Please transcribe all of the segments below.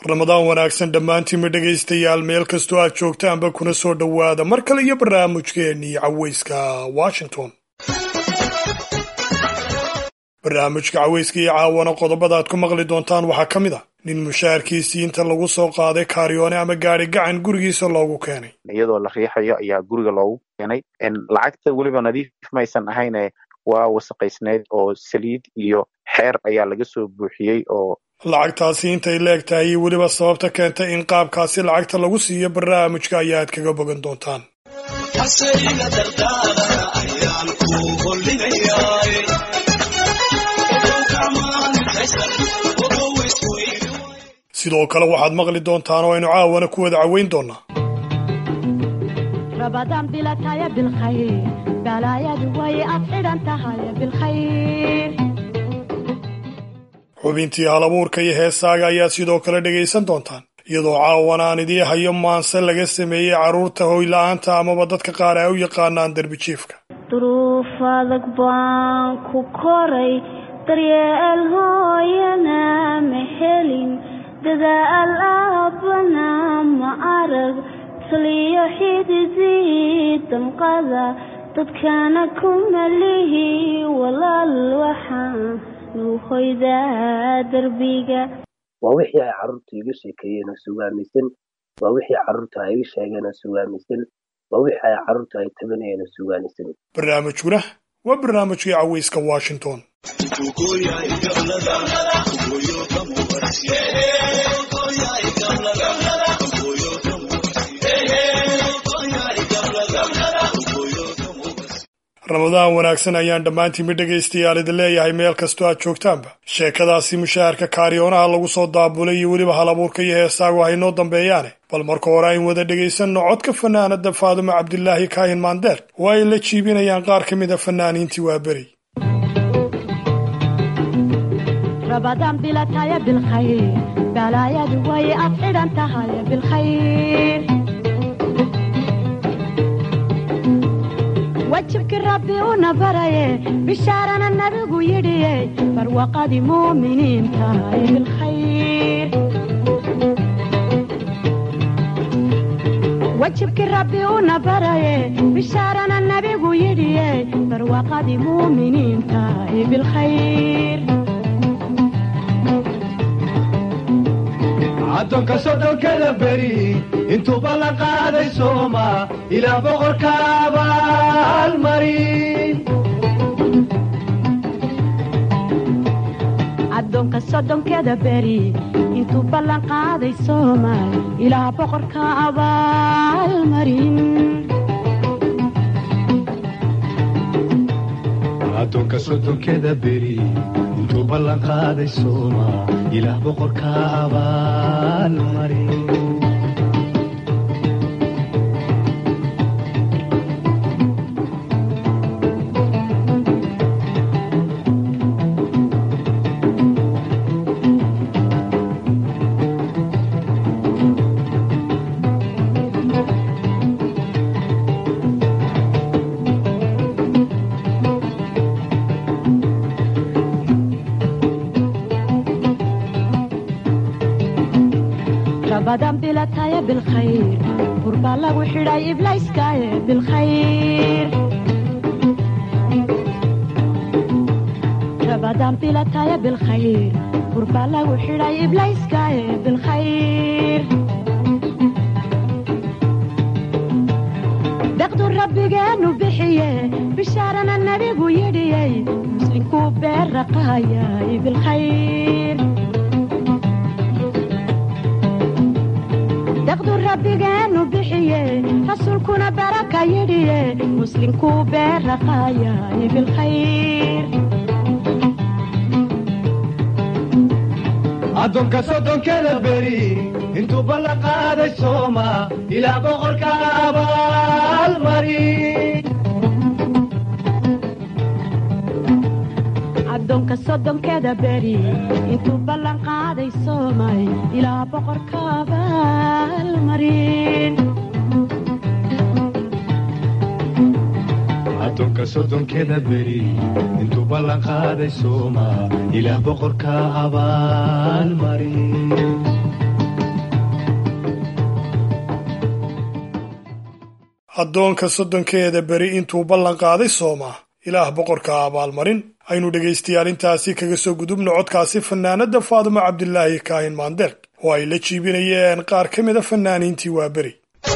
ramadaan wanaagsan dhammaantiinma dhegaystayaal meel kastoo aad joogtaanba kuna soo dhowaada mar kale iyo barnaamijkeennii caweyska washington barnaamijka caweyska iyo caawana qodobada aad ku maqli doontaan waxaa ka mid a nin mushaharkiisii inta lagu soo qaaday kaaryoone ama gaari gacan gurigiisa loogu keenay iyadoo la riixayo ayaa guriga loogu keenay lacagta weliba nadiif maysan ahayne waa wasaqaysneyd oo saliid iyo xeer ayaa laga soo buuxiyey oo lacagtaasi intay leeg tahay iyo weliba sababta keentay in qaabkaasi lacagta lagu siiyo barnaamijka ayaad kaga bogan doontaan sidoo kale waxaad maqli doontaan oo aynu caawana ku wada caweyn doonaa rabadaan bilataya bilkhayr balaayadu way ad xidhan tahay bilkhayr xubintii halabuurka iyo heesaaga ayaad sidoo kale dhegaysan doontaan iyadoo caawan aan idii hayo maanse laga sameeyey carruurta hoyla'aanta amaba dadka qaar ay u yaqaanaan derbijiifka duruuf adag baan ku koray daryeel hooyana ma helin dadaal aabbana ma arag taliyo xididii damqada dadkana ku malihi walaal waxaan nuuhoydaa derbiga waa wixii ay carruurta iga sheekeeyeen oo sugaamisan waa wixii carruurta ay iga sheegeen oo sugaamisan waa wixii ay carruurta ay tabanayeen oo sugaamisan barnaamijkuna waa barnaamijkii caweyska washington ramadaan wanaagsan ayaan dhammaantiinba dhegaystayaal idin leeyahay meel kastoo aad joogtaanba sheekadaasi mushaharka kaariyoonaha lagu soo daabulay iyo weliba halabuurka iyo heesaagu haynoo dambeeyaane bal marka hore ayn wada dhegaysanno codka fanaanada faadumo cabdilaahi kaahin maandeer oo ay la jiibinayaan qaar ka mid a fanaaniintii waa beri rabadaan bilataya bilkhayr balaayadu way ad xidhan tahay bilkhayr wajibkii rabbi una baraye bishaarana nabigu yidhiye barwaqadii muuminiin tahay bilkhayr wajibkii rabbi una baraye bishaarana nabigu yidhiye barwaqadii muuminiin tahay bilkhayr addoonka soddonkada beri intuuba la qaaday sooma ilaa boqorka abaalmarin addoonka soddonkeda beri intuu ballan qaaday soomaal ilaa boqorka abaalmarin addoonka soddonkeda beri intuu ballan qaaday sooma ilaah boqorka abaalmarin rabadan bilataya bilkhayr burbaa lagu xidhay iblayskaaye bilkhayr rabadan bilataya bilkhayr burbaa lagu xidhay iblayskaaye bilkhayr deqdu rabbigeenu bixiye bishaarana nabigu yidhiyey muslinkuu beerraqaayay bilkhayr daqdu rabbigeenu bixiye rasuulkuna baraka yidhiye muslinkuu beerraqaayay bilkhayr addoonka soddonkeda beri intuu ballan qaaday sooma ilaa boqorka abaalmarin addoonka soddonkeda beri intuu ballan qaaday soomay ilaa boqorka abaalmarin addoonka soddonkeda beri intuu ballan qaaday sooma ilaah boqorka abaalmarin addoonka soddonkeeda beri intuu ballan qaaday sooma ilaah boqorka abaalmarin aynu dhegaystayaal intaasi kaga soo gudubno codkaasi fanaanadda faadimo cabdilaahi kaahin maandeeq oo ay la jiibinayeen qaar ka mida fanaaniintii waa beri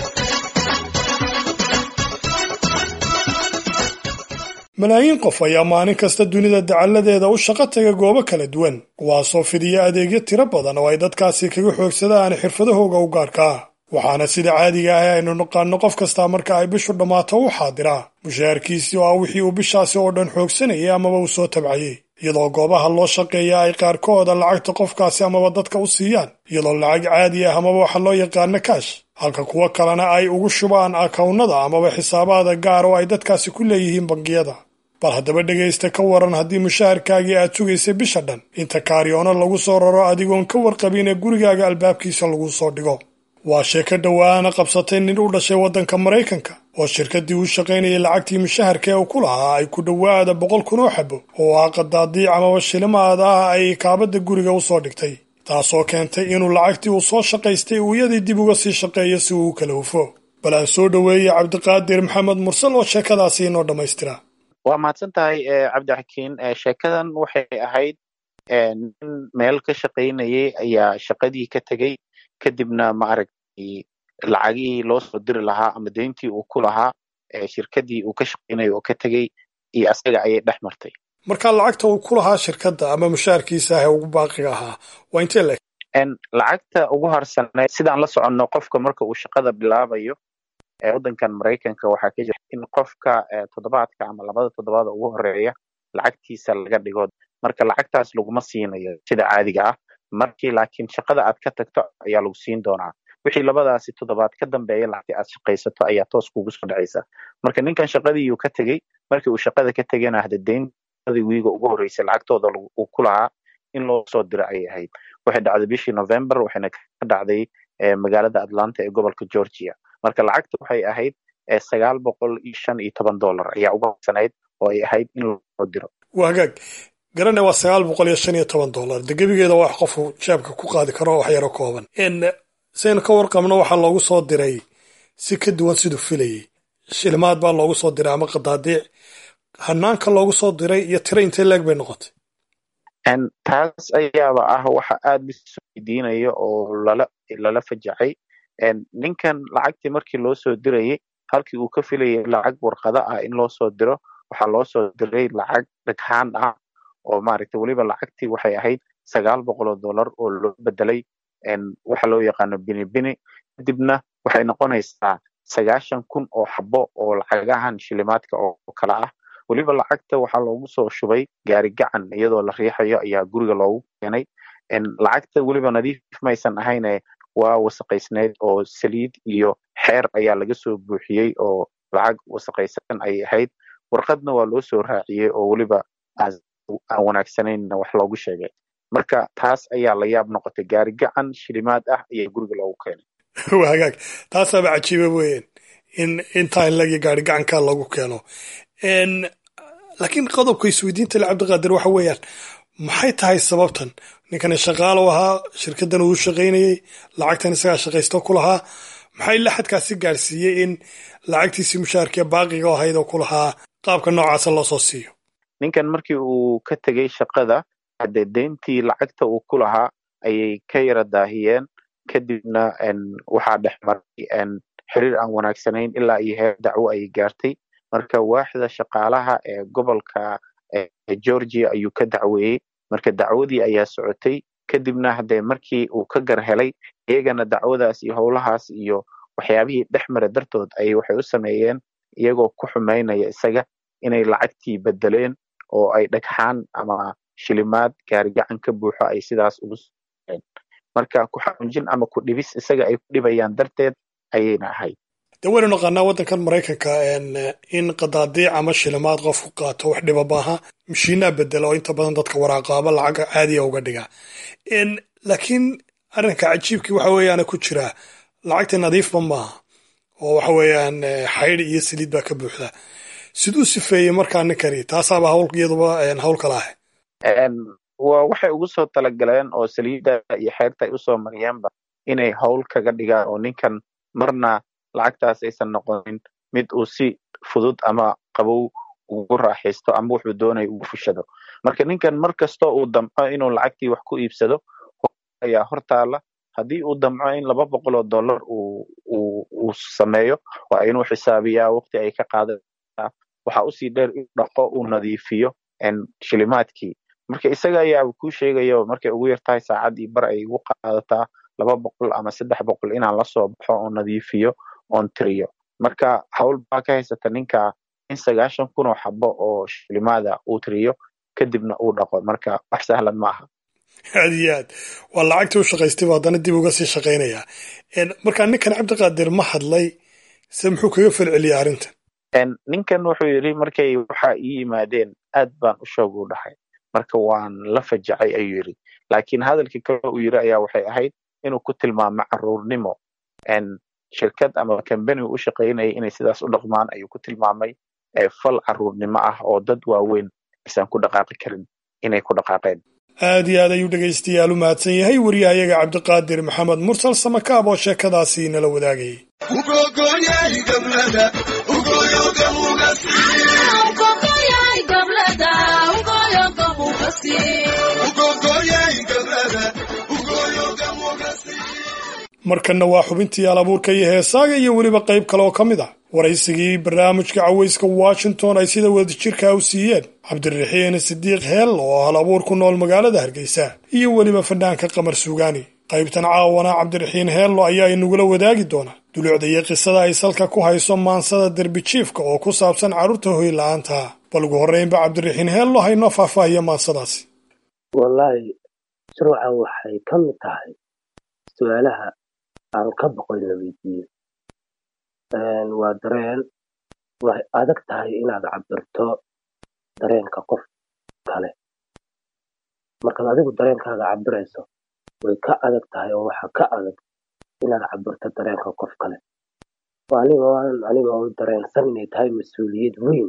malaayiin qof ayaa maalin kasta dunida dacalladeeda u shaqo taga goobo kala duwan kuwaasoo fidiya adeegyo tiro badan oo ay dadkaasi kaga xoogsadaan xirfadahooga u gaarka ah waxaana sida caadiga ah aynu naqaano qof kastaa marka ay bishu dhammaato u xaadiraa mushaharkiisii oo ah wixii uu bishaasi oo dhan xoogsanayay amaba uu soo tabcayey iyadoo goobaha loo shaqeeya ay qaarkooda lacagta qofkaasi amaba dadka u siiyaan iyadoo lacag caadi ah amaba waxa loo yaqaano kaash halka kuwo kalena ay ugu shubaan akawnada amaba xisaabaada gaar oo ay dadkaasi ku leeyihiin bangiyada bal haddaba dhegaysta ka waran haddii mushaharkaagii aad sugaysay bisha dhan inta kaariyoono lagu soo raro adigoon ka warqabin ee gurigaaga albaabkiisa lagu soo dhigo waa sheeko dhowaana qabsatay nin u dhashay waddanka maraykanka oo shirkaddii u shaqaynayay lacagtii mushaharka ee uu ku lahaa ay ku dhowaada boqol kun oo xabo oo ah qadaadiic amaba shilimaad ah ay kaabadda guriga u soo dhigtay taasoo keentay inuu lacagtii uu soo shaqaystay uu iyadii dib uga sii shaqeeyo si uu u kala hufo bal aan soo dhoweeyey cabdiqaadir maxamed mursal oo sheekadaasi inoo dhammaystira waa mahadsan tahay cabdixakiin sheekadan waxay ahayd nin meel ka shaqaynayay ayaa shaqadii ka tegey kadibna maaragtay lacagihii loo soo diri lahaa ama deyntii uu ku lahaa shirkaddii uu ka shaqaynayay oo ka tegey iyo asaga ayay dhex martay marka lacagta uu ku lahaa shirkadda ama mushaharkiisa ah ee ugu baaqiga ahaa waa intee leg lacagta ugu harsaneyd sidaan la soconno qofka marka uu shaqada bilaabayo waddankan maraykanka waxaa ka jira in qofka toddobaadka ama labada toddobaada ugu horeeya lacagtiisa laga dhigo marka lacagtaas laguma siinayo sida caadiga ah markii laakiin shaqada aad ka tagto ayaa lagu siin doonaa wixii labadaasi toddobaad ka dambeeya lacagtii aad shaqaysato ayaa toos kugu soo dhacaysa marka ninkan shaqadiiuu ka tegey markii uu shaqada ka tegena hade deynadii wiiga ugu horreysay lacagtooda uu ku lahaa in loo soo diro ayay ahayd waxay dhacday bishii november waxayna ka dhacday magaalada atlanta ee gobolka georgia marka lacagta waxay ahayd sagaal boqol iyo shan iyo toban dollar ayaa uga horsanayd oo ay ahayd in loo diro waa hagaag garane waa sagaal boqol iyo shan iyo toban dollar de gebigeeda wax qofu jeebka ku qaadi karo wax yaro kooban saynu ka warqabno waxaa loogu soo diray si ka duwan siduu filayey shilimaad baa loogu soo diray ama qadaadiic hanaanka loogu soo diray iyo tiro intee leeg bay noqotay taas ayaaba ah waxa aad lisu weydiinaya oo lala lala fajacay ninkan lacagtii markii loo soo dirayay halkii uu ka filayay lacag warqado ah in loo soo diro waxaa loo soo diray lacag dhaghaan ah oo maaragtay weliba lacagtii waxay ahayd sagaal boqol oo dollar oo loo bedelay waxa loo yaqaano bini bini kadibna waxay noqonaysaa sagaashan kun oo xabo oo lacagahan shilimaadka oo kale ah weliba lacagta waxaa loogu soo shubay gaari gacan iyadoo la riixayo ayaa guriga loogu keenay lacagta weliba nadiif maysan ahayne waa wasaqaysneyd oo saliid iyo xeer ayaa laga soo buuxiyey oo lacag wasaqaysan ayay ahayd warqadna waa loo soo raaciyey oo weliba aan wanaagsanayna wax loogu sheegay marka taas ayaa la yaab noqotay gaari gacan shilimaad ah ayaa guriga loogu keenay waa hagaag taasaaba cajiiba weeyaan in intaa in lagi gaari gacankaa lagu keeno laakiin qodobka isweydiinta le cabdiqaadir waxa weeyaan maxay tahay sababtan ninkani shaqaalo ahaa shirkaddan uu shaqaynayey lacagtan isagaa shaqaysto ku lahaa maxay laxadkaasi gaarsiiyey in lacagtiisii mushaharkee baaqiga ahayd oo ku lahaa qaabka noocaasa loo soo siiyo ninkan markii uu ka tegey shaqada haddee deyntii lacagta uu ku lahaa ayay ka yara daahiyeen kadibna waxaa dhex maray xiriir aan wanaagsanayn ilaa iyo heer dacwo ayay gaartay marka waaxda shaqaalaha ee gobolka georgia ayuu ka dacweeyey marka dacwadii ayaa socotay kadibna haddee markii uu ka gar helay iyagana dacwadaas iyo howlahaas iyo waxyaabihii dhex mara dartood ayay waxay u sameeyeen iyagoo ku xumaynaya isaga inay lacagtii bedeleen oo ay dhagxaan ama shilimaad gaarigacan ka buuxo ay sidaas ugu seen marka ku xanuunjin ama ku dhibis isaga ay ku dhibayaan darteed ayayna ahayd de waynu naqaanaa waddankan maraykanka in qadaadiic ama shilimaad qofku qaato wax dhiba maaha mashiinaa bedela oo inta badan dadka waraaqaaba lacag caadiya uga dhiga laakiin arrinka cajiibkii waxa weeyaana ku jiraa lacagta nadiifba maaha oo waxa weeyaan xaydh iyo saliid baa ka buuxda siduu sifeeyey markaa ninkani taasaaba hawl iyaduba hawl kala ah waa waxay ugu soo talagaleen oo saliidda iyo xeerta ay usoo mariyeenba inay howl kaga dhigaan oo ninkan marna lacagtaas aysan noqonin mid uu si fudud ama qabow ugu raaxaysto ama wuxuu doonayo ugu fushado marka ninkan mar kastoo uu damco inuu lacagtii wax ku iibsado ayaa hortaala haddii uu damco in laba boqol oo dollar uu sameeyo waa inuu xisaabiyaa waqti ay ka qaadataa waxa usii dheer inuu dhaqo uu nadiifiyo shilimaadkii marka isaga ayaa kuu sheegaya markay ugu yartahay saacadii bar ay igu qaadataa laba boqol ama saddex boqol inaan lasoo baxo oo nadiifiyo oon tiriyo marka hawl baa ka haysata ninka in sagaashan kun oo xabo oo shilimaada uu tiriyo kadibna uu dhaqo marka wax sahlan ma aha aad iyo aad waa lacagtii u shaqaystay bu haddana dib uga sii shaqaynayaa markaa ninkan cabdiqaadir ma hadlay se muxuu kaga falceliyay arrintan ninkan wuxuu yidhi markay waxa ii yimaadeen aad baan u shoog u dhahay marka waan la fajacay ayuu yidhi laakiin hadalkii kale uu yidhi ayaa waxay ahayd inuu ku tilmaamo caruurnimo shirkad ama kambani u shaqaynayay inay sidaas u dhaqmaan ayuu ku tilmaamay fal caruurnimo ah oo dad waaweyn aysan ku dhaqaaqi karin inay ku dhaqaaqeen aad iyo aad ayuu dhegaystayaal u mahadsan yahay wariyahayaga cabdiqaadir maxamed mursal samakaab oo sheekadaasi nala wadaagayay markanna waa xubintii alabuurka iyo heesaaga iyo weliba qayb kale oo ka mid ah waraysigii barnaamijka cawayska washington ay sida wadajirkaa u siiyeen cabdiraxiin sidiiq heel oo hal abuur ku nool magaalada hargeysa iyo weliba fanaanka qamar suugaani qaybtan caawana cabdiraxiin heello ayaa inagula wadaagi doona dulucda iyo qisada ay salka ku hayso maansada derbijiifka oo ku saabsan carruurta hoyla'aanta bal ugu horreynba cabdiraxiin heello haynoo faahfaahiya maansadaasi wallaahi shuruuca waxay ka mid tahay su-aalaha aan ka boqoy la weydiiyo waa dareen way adag tahay inaad cabirto dareenka qof kale markaad adigu dareenkaaga cabirayso way ka adag tahay oo waxa ka adag inaad cabirto dareenka qof kale anigoo dareensan inay tahay mas-uuliyad weyn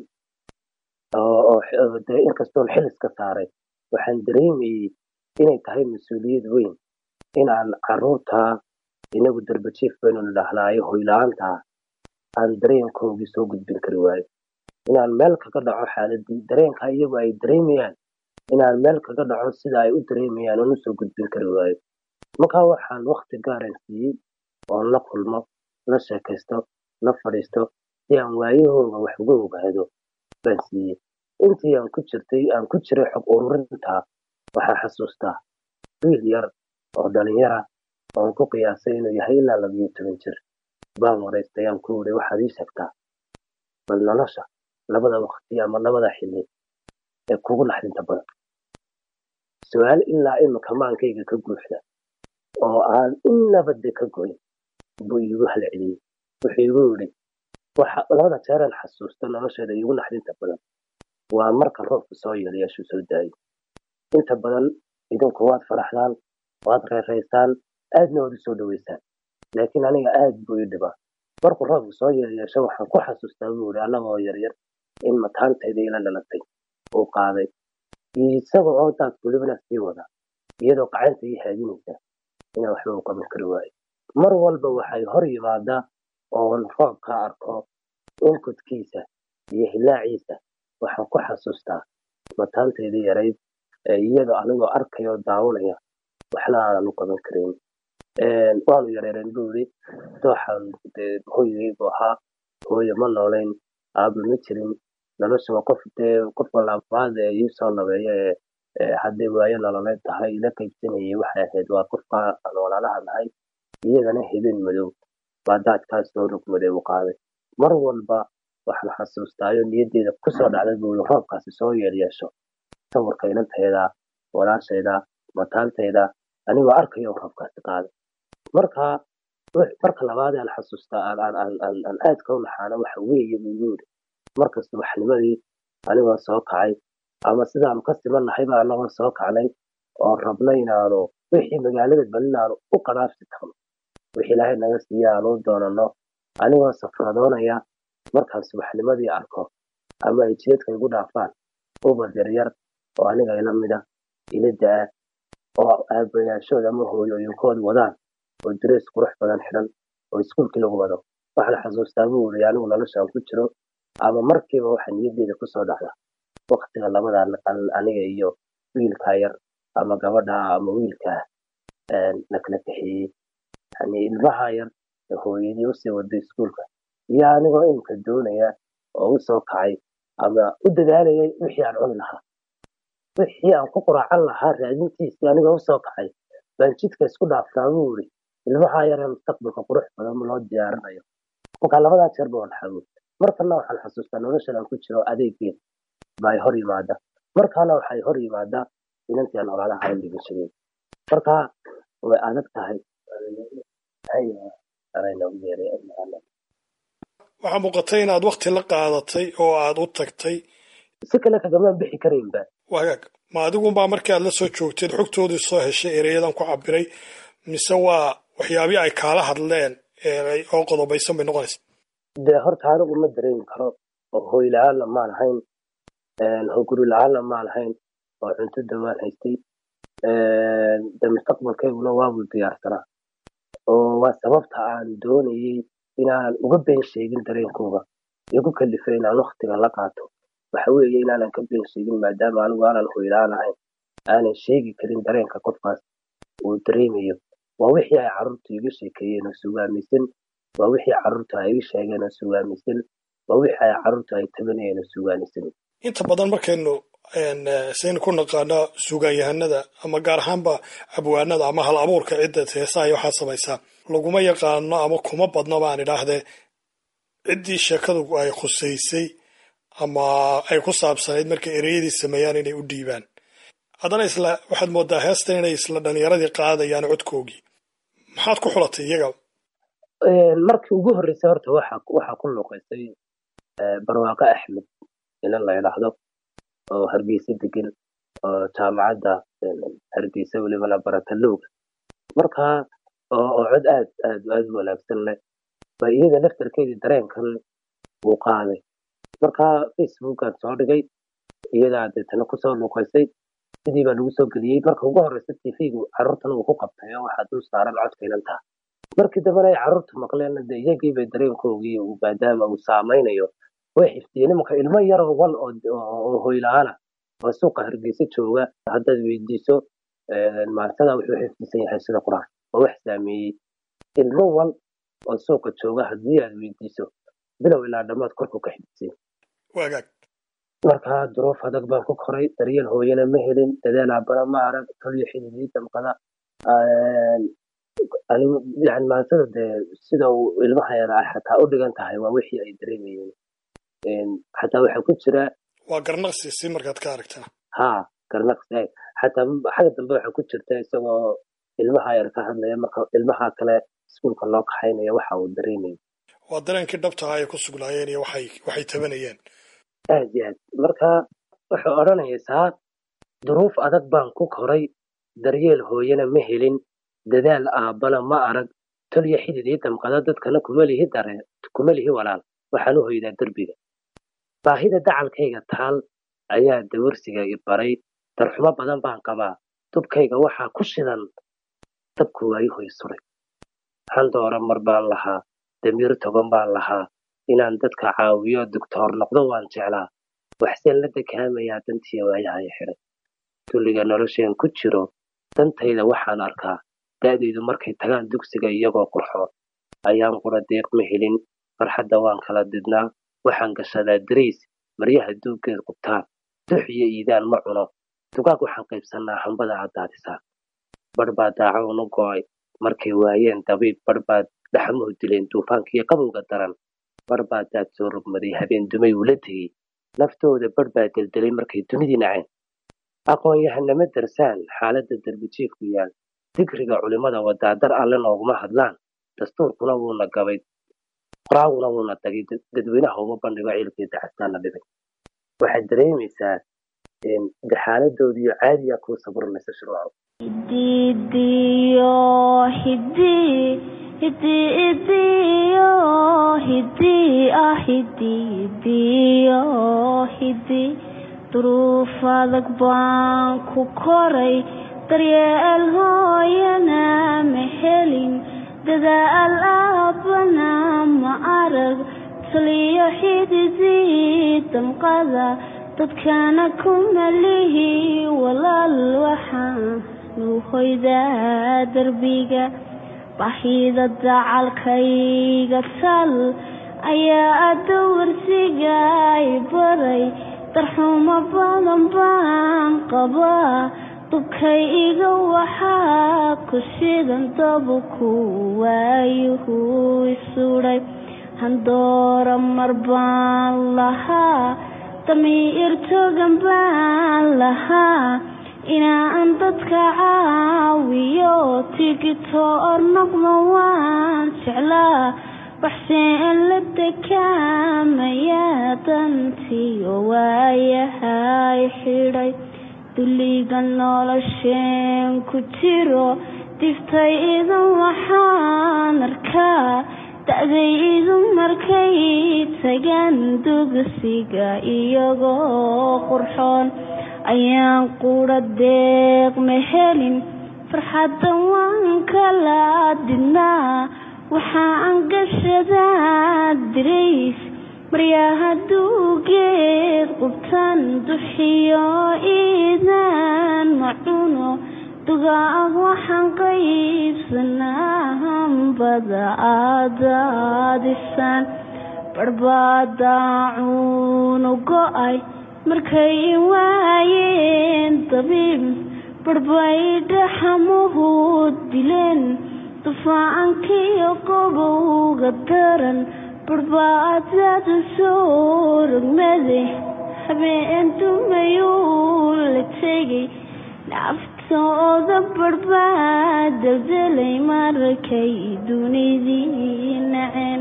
inkastoon xiliska saaray waxaan dareemayey inay tahay mas-uuliyad weyn inaan caruurta inagu darbajiif baynu nidhaahnaayo hoyla-aantaa aan dareenkoogii soo gudbin kari waayo inaan meel kaga dhaco xaaladii dareenka iyagu ay dareemayaan inaan meel kaga dhaco sida ay u dareemayaan oon usoo gudbin kari waayo markaa waxaan wakti gaaran siiyey oon la kulmo la sheekaysto la fadhiisto si aan waayahooga wax uga ogaado baan siiyey intii aan ku jirtay aan ku jiray xog ururintaa waxaan xasuustaa wiil yar oo dhalinyara oon ku qiyaasay inuu yahay ilaa labiyo toban jir baan waraystay aan ku wuri waxaad ii sheegtaa bal nolosha labada waqti ama labada xilli ee kugu naxdinta badan su-aal ilaa imika maankayga ka guuxda oo aan inaba de ka goyn buu iigu halceliyey wuxuu igu yidhi waxa labada jeeraan xasuusta nolosheeda iigu naxdinta badan waa marka roobku soo yeelayaashu soo daayo inta badan idinku waad faraxdaan waad reeraysaan aadna waad u soo dhaweysaan laakiin aniga aad buu ii dhibaa markuu roobku soo yeelayaasho waxaan ku xasuustaa buu yidhi annagoo yaryar in mataantayda ila dhalatay uu qaaday isaga oo daad welibana sii wada iyadoo gacanta ii haadinaysa inaan waxba u qaban kari waayo mar walba waxay hor yimaadaa oon roobka arko inkudkiisa iyo hilaaciisa waxaan ku xasuustaa mataantayda yarayd iyadoo anigoo arkayoo daawanaya waxna aanan u qaban karin waanu yareereen buu yidhi dooxan hooyagaygu ahaa hooyo ma noolayn aaba ma jirin nolosha waa qof dee qofka labaad ee ii soo labeeya ee hadday waayo nololeed tahay ila qaybsanayay waxay ahayd waa qofka aan walaalaha nahay iyagana habeen madow baa daadkaas soo rugmaday u qaaday mar walba waxaan xasuustaayo niyaddeeda kusoo dhacday buu yidhi roobkaasi soo yeelyeesho sawirka inantayda walaashayda mataantayda anigoo arkayo roobkaasi qaaday marka marka labaad aan xasuustaa aan aadka u naxaano waxa weeye buu igu yidhi markasta waxnimadii anigoo soo kacay ama sidaanu ka simanahayba anagoo soo kacnay oo rabnay inaanu wixii magaalada bal inaanu u qanaafsi tagno wixii ilaahay naga siiya aanu u doonano anigoo safradoonaya markaan subaxnimadii arko ama ay jidadka igu dhaafaan ubad yaryar oo aniga ila mida ila da-a oo aabayaashooda ama hooyooyinkooda wadaan oo darees qurux badan xidhan oo iskuulkii lagu wado waxaan xasuustaa buu iri anigu noloshaan ku jiro ama markiiba waxa niyaddeeda kusoo dhacda waktiga labadan an- aniga iyo wiilkaa yar ama gabadha ama wiilkaa na kala kaxeeyey yani ilmaha yar ee hooyadii usii waday iskuulka iyo anigoo imika doonaya oo usoo kacay ama u dadaalayay wixii aan cuni lahaa wixii aan ku quraacan lahaa raadintiisii anigoo usoo kacay baan jidka isku dhaaftaa buu iri ilmaha yar ee mustaqbalka qurux badan loo diyaarinayo marka labadaa jeer ba waan xawood markana waxaan xasuustaa noloshan aan ku jiro adeeggeed baa hor yimaada markaana waxay hor yimaadaa inantii aan olaalaha aan dhigashadeed marka way adag tahay anayna u yeeray waxaa muuqatay inaad wakti la qaadatay oo aad u tagtay si kale kagamaan bixi karaynba wagaag ma adigunbaa markii aad la soo joogteed xogtoodii soo heshay ereyadan ku cabiray mise waa waxyaabihii ay kaala hadleen ee oo qodobaysan bay noqonaysa dee horta anigu ma dareemi karo oo hooy la-aanna maan ahayn oo guri la-aanna maan ahayn oo cunto dawaan haystay de mustaqbalkayguna waabuu diyaarsanaa oo waa sababta aan doonayey inaanan uga been sheegin dareenkooga igu kalifay inaan waktiga la qaato waxa weeye inaanan ka been sheegin maadaama anigu aanan hoylaan ahayn aanan sheegi karin dareenka qofkaas uu dareemayo waa wixii ay carruurtu iga sheekeeyeen oo sugaamisan waa wixii carruurtu ay iga sheegeen oo sugaamisan waa wixii ay carruurtu ay tabanayeen oo sugaamisan inta badan markaynu saynu ku naqaano sugaanyahanada ama gaar ahaanba abwaanada ama hal abuurka cidda heesaha iyo waxaa samaysaa laguma yaqaano ama kuma badno baan idhaahdee ciddii sheekadu ay khusaysay ama ay ku saabsanayd markay ereyadii sameeyaan inay u dhiibaan haddana isla waxaad moodaa heestan inay isla dhalinyaradii qaadayaan codkoogii maxaad ku xulatay iyaga markii ugu horreysay horta waxa waxaa ku luuqaysay barwaaqo axmed inan la idhaahdo oo hargeysa degan oo jaamacadda hargeysa welibana baratalowga markaa oo oo cod aad aad aad u wanaagsan leh ba iyada laftarkeedii dareenkan uu qaaday markaa facebookaan soo dhigay iyadaa deetana kusoo luuqaysay sidii baa lagu soo geliyey marka ugu horreysa tv-gu carruurtan uu ku qabtay oo waxaa dul saaran codka inantaa markii dambena ay carruurta maqleen de iyagii bay dareenkoogii maadaama uu saamaynayo way xifdiyeen imanka ilmo yaroo wal oo hoyla-aana oo suuqa hargeysa jooga haddaad weydiiso maansada wuxuu xifdisan yahay sida qur-aan oo wax saameeyey ilmo wal oo suuqa jooga haddii aad weydiiso bilow ilaa dhammaad korku ka xifdisan wagaag markaa duruuf adag baan ku koray daryeel hooyana ma helin dadaal aabana ma arag toliyo xididii damqada yani maansada dee sida uu ilmaha yara ay xataa u dhigan tahay waa wixii ay dareemayeen xataa waxaa ku jira waa garnaqsi si markaad ka aragtaa ha garnaqsi xataa xagga dambe waxaa ku jirta isagoo ilmaha yar ka hadlaya marka ilmaha kale iskuulka loo kaxaynaya waxa uu dareemayo waa dareenkii dhabtaha ay ku sugnaayeen iyo waxay waxay tabanayeen aad iyo aad marka wuxuu odhanaysaa duruuf adag baan ku koray daryeel hooyana ma helin dadaal aabbana ma arag tolyo xididii damqada dadkana kuma lihi dare kuma lihi walaal waxaan u hoydaa derbiga baahida dacalkayga taal ayaa dawarsiga i baray darxumo badan baan qabaa dubkayga waxaa ku shidan dabku waa i hoy suray handoora mar baan lahaa damiir togan baan lahaa inaan dadka caawiyo doctoor noqdo waan jeclaa waxseen la dekaamayaa dantiya waayahay xidhay dulliga nolosheen ku jiro dantayda waxaan arkaa da'daydu markay tagaan dugsiga iyagoo qurxoon ayaan qura deeq ma helin farxadda waan kala didnaa waxaan gashadaa dariis maryaha duuggeed qubtaan dux iyo iidaan ma cuno dugaag waxaan qaybsannaa hambada aad daadisaan barh baa daacawn u go'ay markay waayeen dabiib barh baad dhaxamuhu dileen duufaankiiyo qabowga daran barh baa daad soo rogmaday habeen dumay ula tegey naftooda barh baa deldelay markay dunidii naceen aqoon-yahanama darsaan xaaladda darbijiifku yaal digriga culimmada wadaadar alle nooguma hadlaan dastuurkuna wuuna gabay qoraaguna wuuna tagay dadweynaha uma bandhigo ciilkii dacastaana dhibay waxaad dareemaysaa de xaaladoodiyo caadiya kuu saburinaysa shuruuco hidiyo hidi hidi idiyo hidi ah hididiyo hidi duruuf adag baan ku koray daryeel hooyana ma helin dadaal aabbana ma arag taliyo xididii damqada dadkana ku malihi walaal waxaan nuuhoydaa derbiga baahida dacalkayga tal ayaa adda warsiga i baray darxumo badan baan qabaa dubkay iga waxaa ku shidan dabuku waayuhu isudhay handoora mar baan lahaa damiir togan baan lahaa inaan dadka caawiyo tigito or noqdo waan jeclaa waxseen la dekaamaya dantiyo waayahay xidhay dulliga nolosheen ku jiro diftay idin waxaan arkaa da-day idin markay tagaan dugsiga iyagoo qurxoon ayaan qura deeq ma helin farxadda waan kala didnaa waxaan gashadaa dirays maryaha duugeed qubtan duxiyo iidaan macuno dugaag waxaan qaybsanaa hambada aadaadisaan barbadaacuunu go-ay markay waayeen dabiib barbay dhaxamuhu dileen dufaacankiyo qobowga daran barbaadada soo rogmade habeen dumayuu la tegay naftooda barbaa daldelay markay dunidii naceen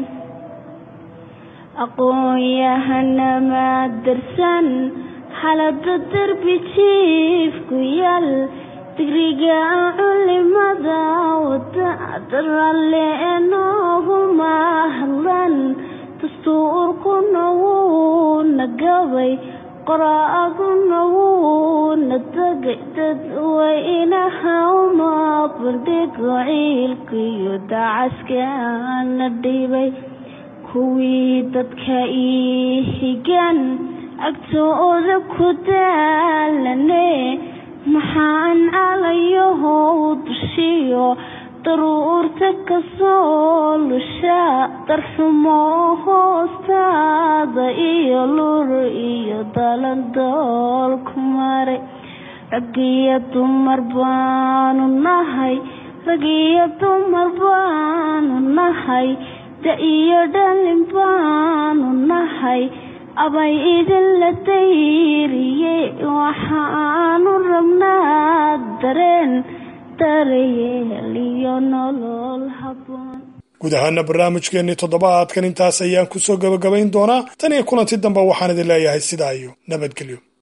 aqoon-yahanama darsan xalada derbi jiifku yaal digriga culimada wada daralle enooguma hadlan dastuurkuna wuuna gabay qoraaguna wuuna dagay dadweynaha uma bandhigo ciilkiyo dacaskana dhibay kuwii dadka ii higan agtooda ku daalane maxaan calayahow dushiyo daruurta kasoo lusha darxumo hoostaada iyo lur iyo dalandoolku maray ragiyo dumar baanu nahay ragiyo dumar baanu nahay da iyo dhalin baanu nahay abay idinla dayriye waxaanu rabnaa dareen darayeel iyo nolol haboon guud ahaana barnaamijkeennii toddobaadkan intaas ayaan kusoo gebagabayn doonaa tan iyo kulanti dambe waxaan idin leeyahay sidaa iyo nabadgelyo